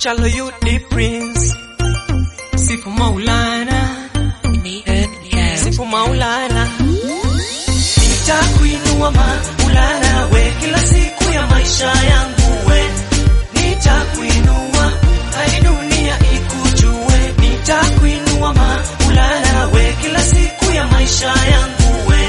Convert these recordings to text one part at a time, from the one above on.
Chalo you the prince. Sifu Maulana. Sifu Maulana. Nitakuinua Maulana we kila siku ya maisha yangu we. Nitakuinua hadi dunia ikujue. Nitakuinua Maulana we kila siku ya maisha yangu we.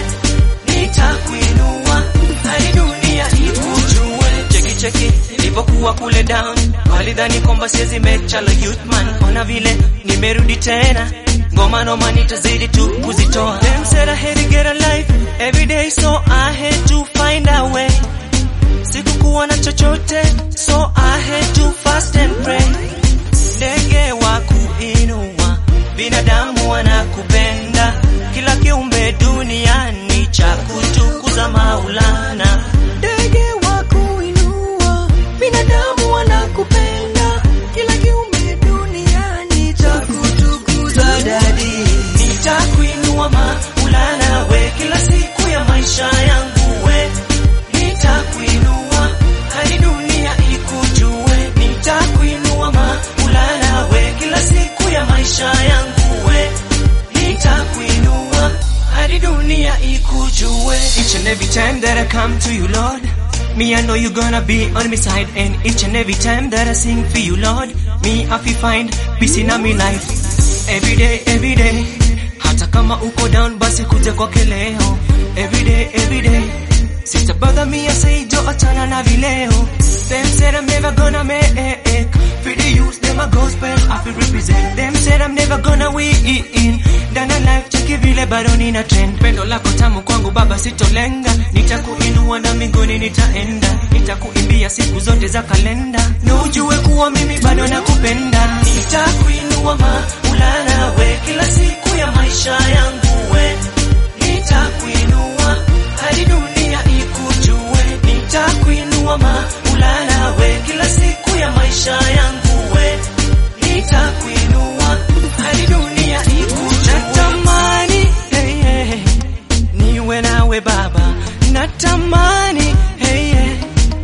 Nitakuinua hadi dunia ikujue. Cheki cheki nilipokuwa kule down, walidhani kwamba siwezi make Chalo youth man. Ona vile nimerudi tena, ngoma noma nitazidi tu kuzitoa. Them said I had to get a life every day, so I had to find a way. Sikukuwa na chochote, so I had to fast and pray. Ndege wa kuinua, binadamu wanakupenda, kila kiumbe duniani cha kutukuza Maulana. Ndege wa kuinua, binadamu wanakupenda, kila kiumbe duniani cha kutukuza dadi. Nitakuinua Maulana we kila siku ya maisha yangu we Nitakuinua hadi dunia ikujue. Nitakuinua Maulana we kila siku ya maisha yangu we. Nitakuinua hadi dunia ikujue. Each and every time that I come to you, Lord, me I know you gonna be on my side. And each and every time that I sing for you, Lord, me I feel find peace in my life. Every day, every day. Hata kama uko down, basi kuja kwake leo. Every day, every day. Sister bother me, I say, Joe, achana na vileo. Them said I'm never gonna make For the youth, them a gospel, I feel represent. Them said I'm never gonna win. Dana life, cheki vile bado nina trend. Pendo lako tamu kwangu baba, sitolenga. Nitakuinua na mbinguni nitaenda. Nitakuimbia siku zote za kalenda. Na ujue kuwa mimi bado nakupenda. Nitakuinua Maulana we kila siku ya maisha yangu we. Nitakuinua hadi dunia ikujue. Nitakuinua Maulana we kila siku ya maisha yangu we. Nitakuinua hadi dunia ikujue. Natamani hey, hey, niwe nawe Baba, natamani hey, hey,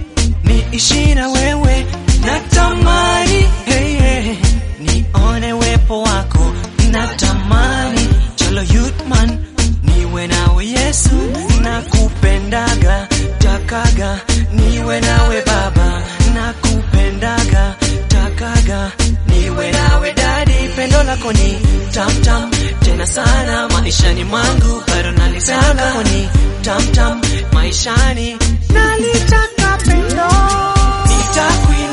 niishi na wewe, natamani hey, hey, nione wepo wako, natamani Chalo youth man, niwe nawe Yesu, nakupendaga, takaga, niwe nawe Baba, nakupendaga, takaga, niwe nawe Dadi, pendo lako ni tam tam tena sana maishani mwangu, bado nalitaka lako ni tam tam maishani, nalitaka pendo, nitakuinua